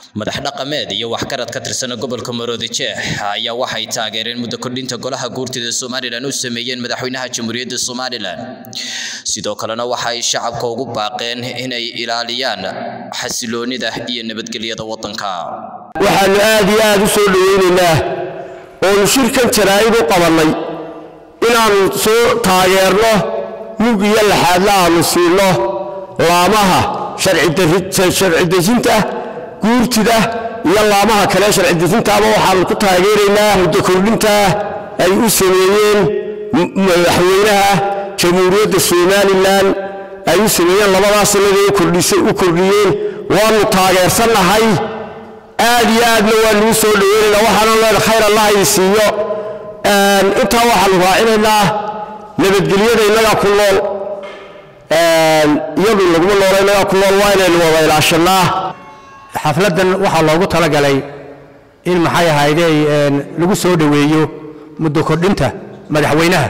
madax dhaqameed iyo waxgarad ka tirsan gobolka maroodijeex ayaa waxay taageereen muddo kordhinta golaha guurtida somalilan u sameeyeen madaxweynaha jamhuuriyadda somalilan sidoo kalena waxa ay shacabka ugu baaqeen inay ilaaliyaan xasiloonida iyo nabadgelyada waddanka waxaannu aad iyo aad u soo dhowaynaynaa oonu shirkan jaraa'id u qabannay inaannu soo taageerno mug iyo laxaadla aannu siinno laamaha sharci dejinta guurtida iyo laamaha kale sharci dejintaaba waxaannu ku taageeraynaa muddo kordhintaa ay u sameeyeen madaxweynaha jamhuuriyadda somalilan ay u sameeyeen labadaas sannaday u kordhiyeen waannu taageersannahay aad iyo aadna waannu u soo dhoweynaynaa waxaanu leen khayr allah idin siiyo intaa waxaannu raacinaynaa nabadgelyada innagaa ku nool iyadu laguma noola innagaa ku nool waa inaynu wada ilaashannaa xafladdan waxaa loogu talagalay in maxay ahaydey lagu soo dhoweeyo muddo kordhinta madaxweynaha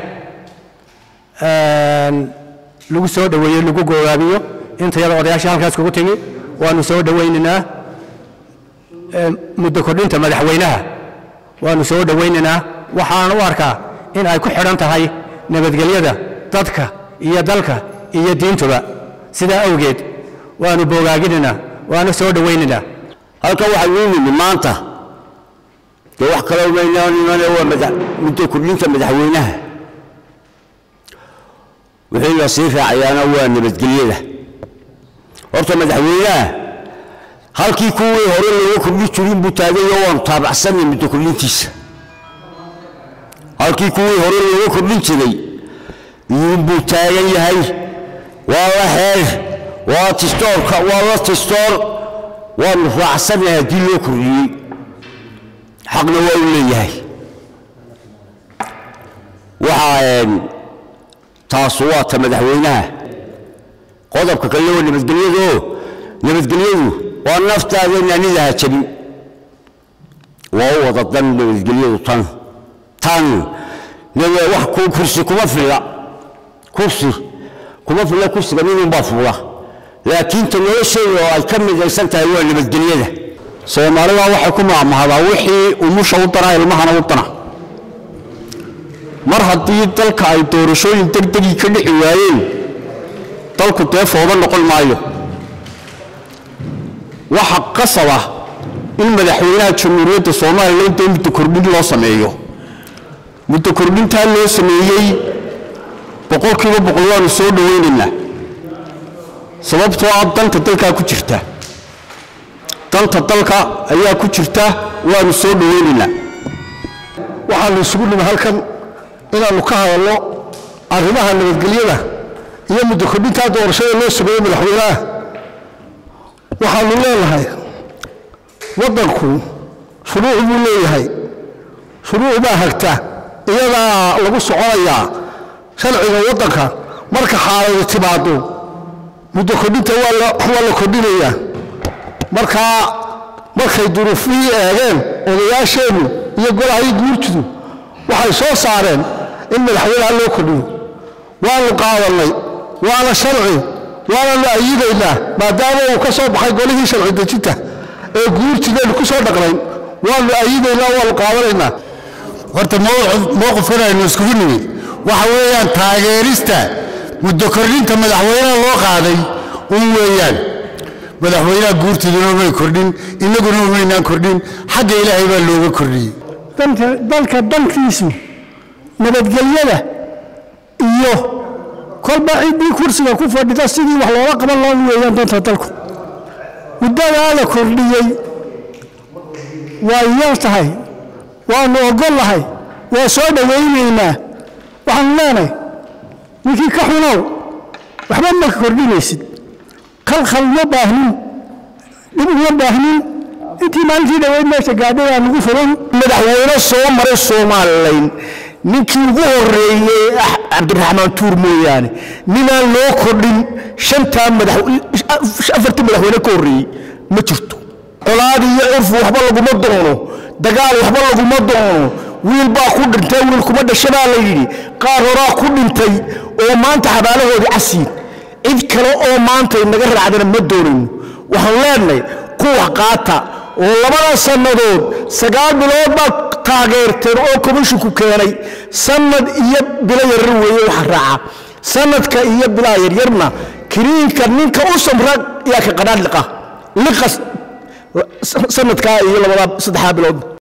lagu soo dhoweeyo lagu gogaabiyo intayada odayaashii halkaas kugu timi waanu soo dhowaynaynaa muddo kordhinta madaxweynaha waanu soo dhowaynaynaa waxaan u arkaa in ay ku xidhan tahay nabadgelyada dadka iyo dalka iyo diintuba sidaa awgeed waanu bogaaginaynaa waana soo dhowaynaynaa halkan waxaynu u nimi maanta dee wax kaloo maynanimane waa muddo kordhinta madaxweynaha wixii la sii raacayaana waa nabadgelyada horta madaxweynaha halkii kuwii hore looga kordhin jirin buu taagayo waanu taabacsanay muddo kordhintiisa halkii kuwii hore looga kordhin jiray iyuunbuu taagan yahay waa la xeer waa tistoorka waa la tistoor waanu raacsannahay haddii loo kordhiyey xaqna waa u leeyahay waxaa taasu waa ta madaxweynaha qodobka kale waa nabadgelyado nabadgelyadu waa naftaada naanidaha jabin waa u wada dan nabadgelyadu tan tan wax kursi kuma filla kursi kuma filla kursiga midunbaa fuula laakiin ta nolosheeda oo ay ka midaysan tahay waa nabadgelyada soomaalida waxay ku maamahdaa wixii umusha u dana ilmahana u dana mar haddii dalka ay doorashooyin degdegii ka dhixi waayeen dalku dee fooda noqon maayo waxa qasaba in madaxweynaha jamhuuriyadda somalilan dee muddo kordhin loo sameeyo muddo kordhintaa loo sameeyey boqolkiiba boqol waanu soo dhowaynaynaa sababtoo ah danta dalkaa ku jirta danta dalka ayaa ku jirta waanu soo dhowaynaynaa waxaanu isugu nimi halkan inaannu ka hadalno arrimaha nabadgelyada iyo muddo kordhintaa doorashada loo sameeyey madaxweynaha waxaanu leenahay waddanku shuruuc buu leeyahay shuruuc baa hagta iyadaa lagu soconayaa sharciga waddanka marka xaaladu timaado muddo kordhinta waa la kordhinayaa markaa markay duruufihii eegeen odayaasheennu iyo golahii guurtidu waxay soo saareen in madaxweynaha loo kordhiyo waanu qaadannay waana sharci waananu ayidaynaa maadaama uu ka soo baxay golihii sharci dejinta ee guurtideennu ku soo dhaqnayn waanu ayidaynaa waanu qaadanaynaa horta mowqifkan aynu iskugu nimid waxa weeyaan taageerista muddo kordhinta madaxweynaha loo qaaday un weeyaan madaxweynaha guurtiduna umay kordhin innaguna umaynaan kordhin xagga ilaahay baa looga kordhiyey dalka dankiisu nabadgelyada iyo kolba ciddii kursiga ku fadhida sidii wax loola qaban loo weeyaan danta dalku muddadaa la kordhiyey waa yar tahay waanu ogol lahay waa soo dhowaynaynaa waxaanu leenahay ninkii ka xunow waxba ma kordhinaysid khalkhal ma baahnin dhib uma baahnin intii maalintii dhoweyd meesha gaadhay aa nagu furan madaxweyne soo maray somalilan ninkii ugu horreeyey cabdiraxmaan tuur mooyaane ninaan loo kordhin shantaa afartii madaxweyne ka horreeyey ma jirto colaad iyo curfu waxba laguma doono dagaal waxba laguma doono wiil baa ku dhintay wiil kuma dhasha baa la yidhi qaar horaa ku dhintay oo maanta xabaalahoodii casiin cid kale oo maanta inaga raacdana ma doonayno waxaan leenahay kuwa qaata oo labada sannadood sagaal bilood baa taageerteen oo komishinku keenay sanad iyo bilo yaryar weeye waxa raaca sanadka iyo bilaa yaryarna kiniinka ninka u samra yaa ka qadhaan liqa liqa sanadkaa iyo labadaa saddexdaa bilood